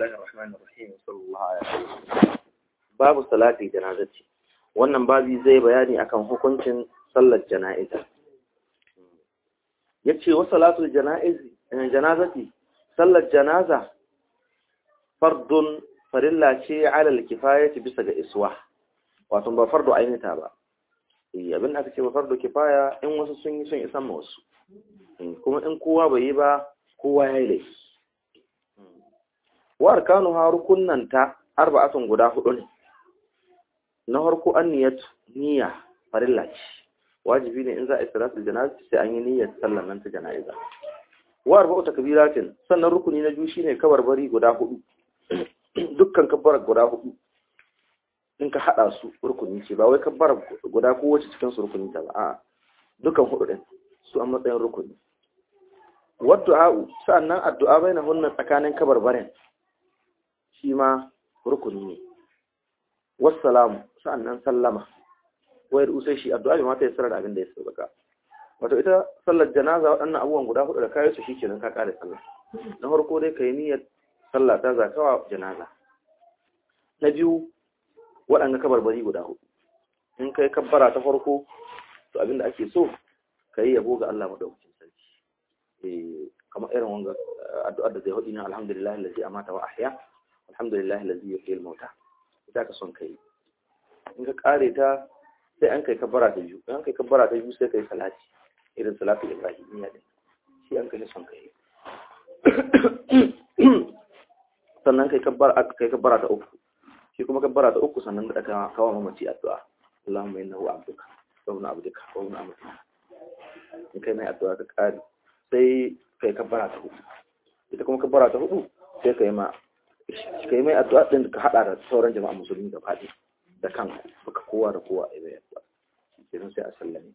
الله الرحمن الرحيم صلى الله عليه وسلم babu salati janazati wannan babi zai bayani akan hukuncin sallar jana'iza yace wa salatul janaizi janazati sallar janaza fardun farilla ce alal kifayati bisa ga iswa wato ba fardu ainita ba eh abin da aka ce ba fardu kifaya in wasu sun yi sun isan ma wasu kuma in kowa bai yi ba kowa ya yi laifi wa arkanuha rukunnanta arba'atun guda hudu ne na farko an niyyatu niyya farilla ce wajibi ne in za a yi salatul janaza sai an yi niyyar sallar nan ta jana'iza wa arba'u takbiratin sannan rukuni na biyu shine kabarbari guda hudu dukkan kabbar guda hudu in ka hada su rukuni ce ba wai kabbar guda ko wace cikin su rukuni ta ba a'a dukkan hudu din su a matsayin rukuni waddu'a'u sa'annan addu'a bainahunna tsakanin kabarbarin shi ma rukuni ne wassalamu sa'annan sallama wayar usai shi addu'a bai mata ya sarar abin da ya sauka wato ita sallar janaza waɗannan abubuwan guda hudu da kayi su shikenan ka kare sallah na farko dai kai niyyar sallah ta zakawa janaza na biyu waɗanda kabarbari guda hudu in kai kabbara ta farko to abin da ake so kai yabo ga Allah madaukakin sarki eh kamar irin wanga addu'ar da zai hudu na alhamdulillah allazi amata wa ahya alhamdulillah allazi yuhyi al-mauta ita ka son kai in ka kare ta sai an kai kabbara ta biyu in kai kabbara ta biyu sai kai salati irin salatu ibrahimiyya din shi an kai son kai sannan kai kabbara kai kabbara ta uku shi kuma kabbara ta uku sannan da ka kawo mamaci addu'a Allahumma innahu abduka wa ibnu abdika wa ibnu amatika in kai mai addu'a ka kare sai kai kabbara ta hudu ita kuma kabbara ta hudu sai kai ma ka yi mai addu'a ɗin ka haɗa da sauran jama'a musulmi da faɗi da kan baka kowa da kowa a mai addu'a kenan sai a sallame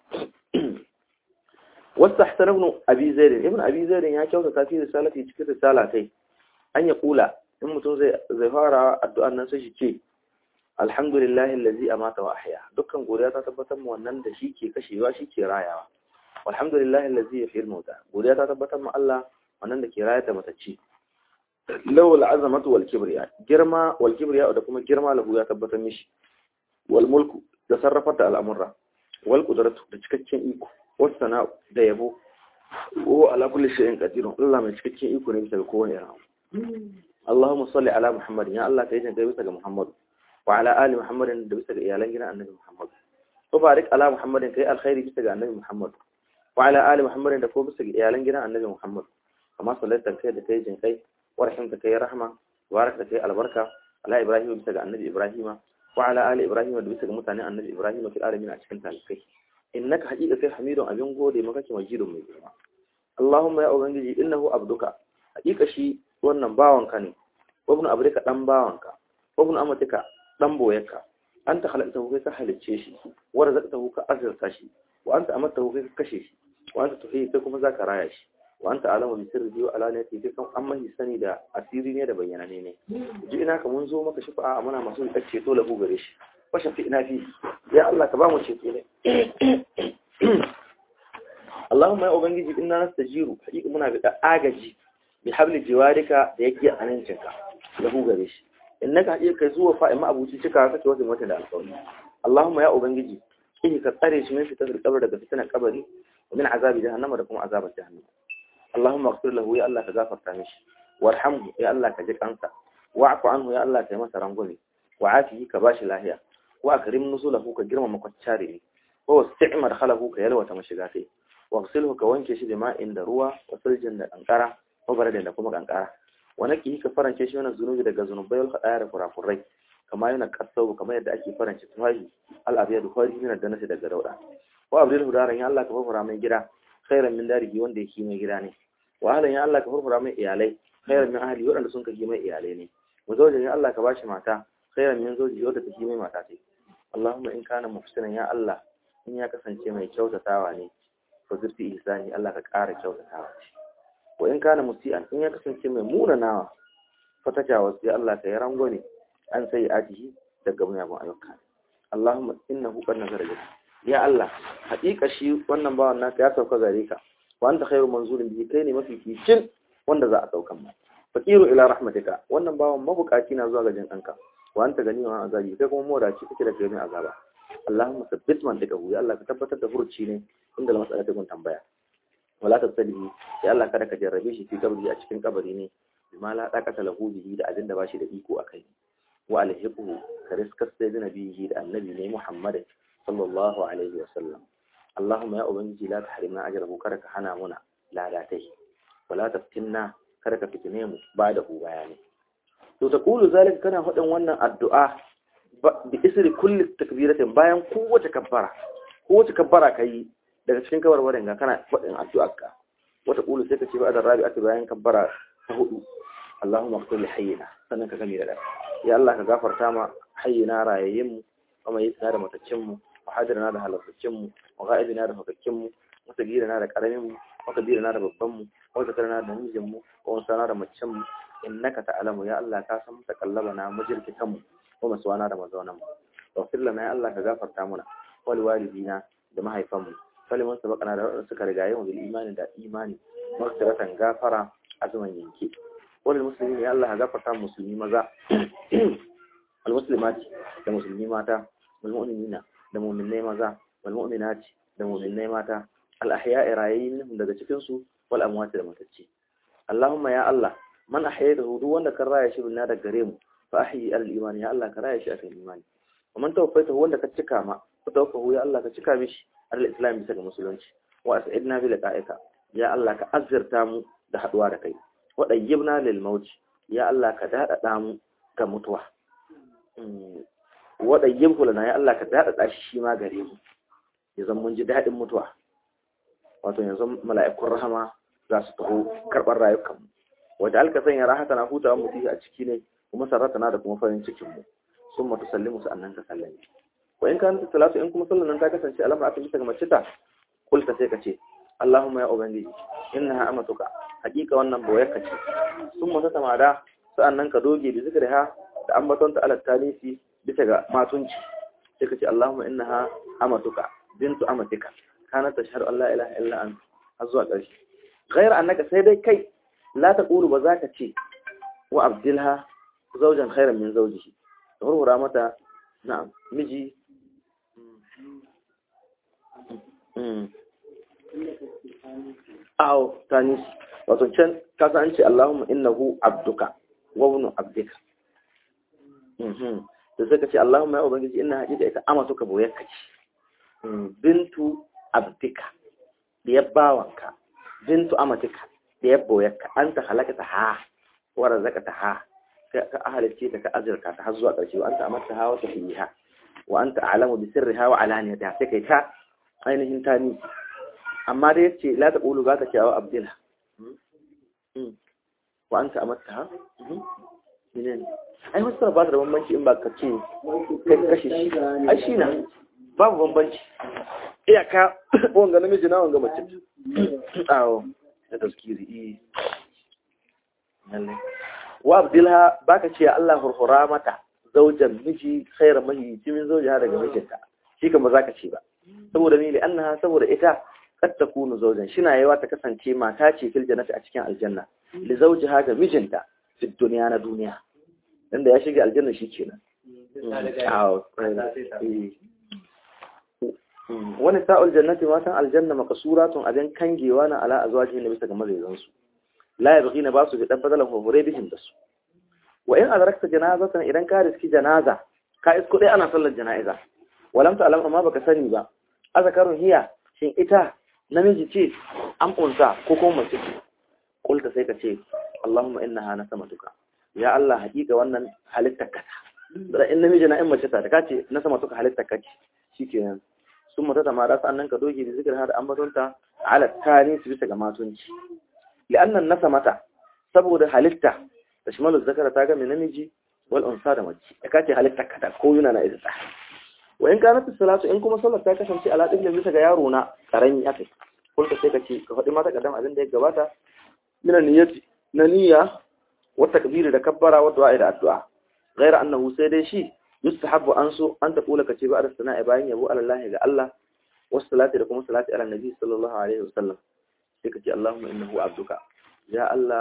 wasu tahsan ibn abi zairin ibn abi zairin ya kyauta ta fi risalati cikin risala sai an ya kula in mutum zai zai fara addu'an nan sai shi ce alhamdulillah allazi amata wa ahya dukkan godiya ta tabbatar mu wannan da shi ke kashewa shi ke rayawa alhamdulillah allazi yuhyi al-mauta godiya ta tabbatar mu Allah wannan da ke rayar da matacci lawal azamatu wal kibriya girma wal kibriya da kuma girma lahu ya tabbatar mishi wal mulku da sarrafar da al'amurra wal qudratu da cikakken iko was sana'u da yabo wa ala kulli shay'in qadirun Allah mai cikakken iko ne bisa ga kowane irin Allahumma salli ala Muhammad ya Allah kai jinka bisa ga Muhammad wa ala ali Muhammad da bisa ga iyalan gidan Annabi Muhammad wa barik ala Muhammad kai alkhairi bisa ga Annabi Muhammad wa ala ali Muhammad da ko bisa ga iyalan gidan Annabi Muhammad kama sallaita kai da kai jinkai ورحمتك يا رحمة وباركتك يا البركة على إبراهيم بسجى النبي إبراهيم وعلى آل إبراهيم بسجى متعني النبي إبراهيم في العالمين أشكنت عليك إنك حقيقة حميد أبين قولي مكاك مجيد من جرما اللهم يا أبنجي إنه أبدك حقيقة شيء wannan bawanka ne wabnu abrika dan bawanka wabnu amatika dan boyarka anta khalaqtahu kai ka halicce shi wa razaqtahu ka azurta shi wa anta amattahu kai ka kashe shi wa anta tuhi kai kuma zaka raya shi wa anta alama bi sirri wa alaniyati kai kan amma sani da asiri ne da bayyana ne ne ji ina ka mun zo maka shafa'a muna masu da ceto lahu gare shi wa shafi ina fi ya Allah ka ba mu ceto ne Allahumma ya ubangiji inna nastajiru hakika muna bi agaji bi habli jiwarika da yake amincinka lahu gare shi innaka hakika kai zuwa fa'i ma abuci cika kake wajen wata da alƙawari Allahumma ya ubangiji kihi ka tsare shi min fitar kabar daga fitinar kabari wa min azabi jahannama da kuma azabar jahannama اللهم اغفر له يا الله كغفر تامش وارحمه يا الله كجك أنت واعف عنه يا الله كما ترنغني وعافيه كباش لاهيا واكرم نزله كجرم مكتشاري هو استعمر خله كيلوة مشغاتي واغسله كوانكي شي بماء عند ruwa وثلج da kankara وبرد da kuma kankara wanaki ka farance shi wannan zunubi daga zunubai wal khadaya da kurakurai kama yana kasau kamar yadda ake farance tufahi al abiyad khari min da nasi daga dauda wa abdul hudaran ya Allah ka fara mai gida khairan min darihi wanda yake mai gida ne wa ahlan ya Allah ka furfura mai iyalai khairan min ahli wadanda sun kaji mai iyalai ne wa zawjan ya Allah ka bashi mata khairan min zawji wadda take mai mata ce Allahumma in kana muhsinan ya Allah in ya kasance mai kyautatawa ne fa zurfi ihsani Allah ka ƙara kyautatawa wa in kana musian in ya kasance mai munanawa fa tajawas ya Allah ka yi rangwame an sai ajihi daga muyagun ayyuka Allahumma innahu qad nazara ya Allah haƙiƙa shi wannan bawan naka ya sauka gare ka wa anta khairu manzurin bihi kai ne mafi kicin wanda za a saukan ma faqiru ila rahmatika wannan bawan mabukaci na zuwa ga jin kanka wa anta gani wa azabi kai kuma modaci kake da kai azaba Allahumma sabbit man daga ya Allah ka tabbatar da furuci ne inda la mas'ala ta gun tambaya wala tasalihi ya Allah kada ka jarrabe shi fi kabri a cikin kabari ne bima la daqata lahu bihi da abinda ba shi da iko akai wa alhiqu ka riskas da nabihi da annabi ne Muhammad sallallahu alaihi wa sallam Allahumma ya ubangiji la tahrimna ajrahu kada ka hana muna ladatai wala taftinna kada ka fitine mu ba da hu bayani to ta kulu zalika kana faɗin wannan addu'a bi isri kulli takbiratin bayan kowace kabbara kowace kabbara kai daga cikin kabarbarin ga kana faɗin addu'arka wata kulu sai ka ce ba da rabi'atu bayan kabbara ta hudu Allahumma ighfir li hayyina sannan ka gami da dai ya Allah ka gafarta ma hayyina rayayyin mu kuma yi da mataccin mu wa hadirna da halattacin mu wa ga'ibina da fakakkin mu wa sagirina da karamin mu wa kabirina da babban mu wa zakarna da namijin mu wa unsana da macen mu innaka ta'lamu ya Allah ka san takallabana mujirkitan mu wa maswana da mazaunan mu waghfir lana ya Allah ka gafarta muna wal walidina da mahaifan mu faliman sabaqana da wadanda suka rigaye mu bil imani da imani maghfiratan gafara azuman yanke wal muslimin ya Allah ka gafarta musulmi maza al muslimati da musulmi mata wal mu'minina da mu'minai maza wal mu'minati da mu'minai mata al ahya'i rayyin daga cikin su wal amwati da matacce Allahumma ya Allah man ahyaytahu duk wanda kan raya shi binna daga gare mu fa ahyi al imani ya Allah ka raya shi akan imani wa man tawaffaytahu wanda ka cika ma ka tawaffahu ya Allah ka cika mishi al islam bisa ga musulunci wa as'idna bi liqa'ika ya Allah ka azzirta mu da haduwa da kai wa dayyibna lil maut ya Allah ka dadada mu ga mutuwa wa dayyibhu lana ya Allah ka dadada shi shi ma gare mu yanzu mun ji dadin mutuwa wato yanzu mala'ikun rahama za su taho karɓar rayukanmu wadda alka sanya rahata na hutawa mu a ciki ne kuma sarrata na da kuma farin cikin mu sun matu sallimu su annan ka sallame wa in kan salatu in kuma sallan nan ta kasance alamar aka bisa ga mace ta kulta sai ka ce Allahumma ya ubangiji innaha amatuka hakika wannan boyar ka ce sun mata tamada sa'annan ka doge bi zikriha da ambaton ta alat talisi bisa ga matunci sai ka ce Allahumma innaha amatuka bintu amatika kana tashhadu an la ilaha illa anta har zuwa ƙarshe غير أنك سيدي كي لا تقول بذاك شيء وأبدلها زوجا خيرا من زوجه هو رامتا نعم مجي أو تانيس وتنشن كذا أنت اللهم إنه عبدك وابن عبدك da suka ce Allahumma ya ubangiji ina haƙiƙa ita amatuka boyarka ce bintu abdika da bawanka bintu amatika da ya boyarka an ta halakata ha wa razaqata ha ka ahalice ta ka azurka ta har zuwa ƙarshe wa anta amatta ha wa tafiha wa anta a'lamu bi sirriha wa alaniyatiha sai kai ta ainihin tani amma da yace la ta qulu ba ka cewa abdilha wa anta amatta ha menene ai wasu ba da bambanci in ba ka ce kai kashe shi ai shi na babu bambanci iyaka wanga namiji na wanga mace awo da taskiri wa abdilha baka ce Allah hurhura mata zaujan miji khairar mahi min zauja daga mijinta shi kan ba za ka ce ba saboda mili annaha saboda ita kad takunu zaujan shina yawa ta kasance mata ce fil jannati a cikin aljanna li zawjiha ga mijinta fi duniya na duniya inda ya shiga aljanna shi kenan wani sa'ul jannati matan aljanna makasuratun abin kangewa na ala azwajihin da bisa ga mazaizansu la yabghina ba su bi dan badalan fafure bihin da su wa in adrakta janazatan idan ka riski janaza ka isko dai ana sallar jana'iza walam ta'lam amma baka sani ba azakarun hiya shin ita namiji ce an kunsa ko kuma mace ce kulta sai ka ce Allahumma innaha nasamatuka ya Allah hakika wannan halittar ka da in namiji na in mace ta ka ce na sama tuka halittar ka ce shikenan sun mata da mara sannan ka doge da zikir har ambatonta ala tani su bisa ga matunci li'annan nasa mata saboda halitta da shimalu zakara ta game namiji wal unsa da mace ya kace halitta kada ko yuna na isa wa in kanat salatu in kuma sallar ta kasance ala din bisa ga yaro na karami aka kulka sai ka ce ka faɗi mata kaddam abin da ya gabata mina niyyati na niyya wa takbiri da kabbara wa du'a da addu'a ghaira annahu sai dai shi yustahabbu an so an ta kula kace ba da sana'a bayan yabo Allah ga Allah wasu salati da kuma salati ala nabi sallallahu alaihi wasallam sai kace Allahumma innahu abduka ya Allah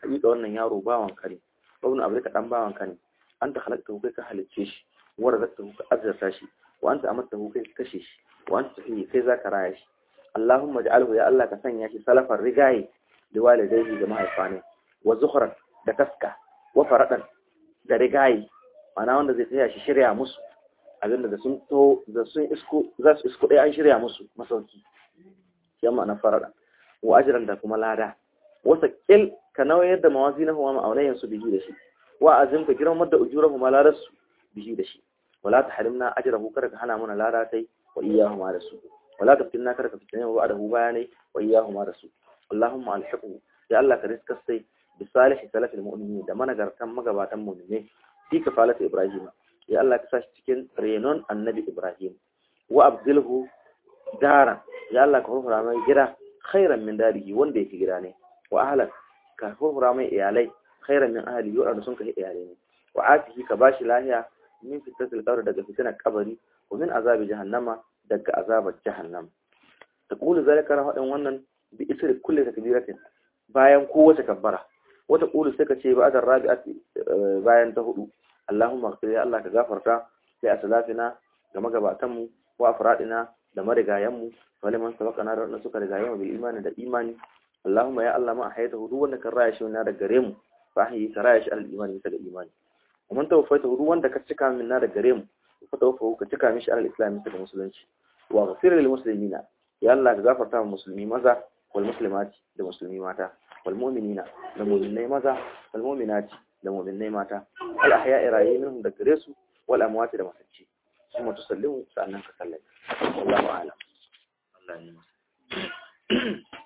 hakika wannan yaro bawan ka ne ibn abdika dan bawan ka ne anta khalaqtahu kai ka halicce shi wa razaqtahu ka azzarta shi wa anta amattahu kai ka kashe shi wa anta tuhyi kai zaka raya shi Allahumma ij'alhu ya Allah ka sanya shi salafar rigaye da walidayhi da mahaifane wa zuhran da taska wa faradan da rigaye mana wanda zai tsaya shi shirya musu abinda da sun to da sun isko za su isko ɗaya an shirya musu masauki ya ma'ana farada wa ajran da kuma lada wasa kil ka nawayar da mawazinahu wa ma'aunayan su bihi da shi wa azim ka girmar da ujurahu ma ladar su bihi da shi wala tahrimna ajrahu kada ka hana mana lada tai wa iyyahu ma da su wala taftinna kada ka fitne wa adahu bayanai wa iyyahu ma da su Allahumma alhiqu ya Allah ka riska sai bi salihi salafil mu'minin da managartan magabatan mu'mine fi kafalati ibrahim ya Allah ka sashi cikin renon annabi ibrahim wa abdilhu dara ya Allah ka hurhura mai gida khairan min darihi wanda yake gida ne wa ahlan ka hurhura mai iyalai khairan min ahli wanda sun kai iyalai ne wa atihi ka bashi lahiya min fitatil qabr daga fitinar kabari wa min azabi jahannama daga azabar jahannam taqulu zalika rahadin wannan bi isri kulli takbiratin bayan kowace kabbara wata qulu sai ka ce ba'da rabi'ati bayan ta hudu Allahumma ighfir ya Allah ka gafarta sai asalafina ga magabatan mu wa afradina da marigayen mu waliman sabaqana da wanda suka rigaye mu bil imani da imani Allahumma ya Allah ma hayata hudu wanda kan raya shi na da gare mu fa ahyi ka raya shi al imani bisa ga imani ومن توفيته hudu wanda ka cika min na da gare mu fa tawaffahu ka cika mishi al islam bisa ga musulunci wa ghfir lil muslimina ya Allah ka gafarta wa musulmi maza wal muslimati da musulmi mata wal mu'minina da mu'minai maza wal mu'minati da mu'minai mata al ahya'i rayi minhum da gare su wal amwati da masacci kuma tusallimu sa'annan ka sallai wallahu a'lam Allah ne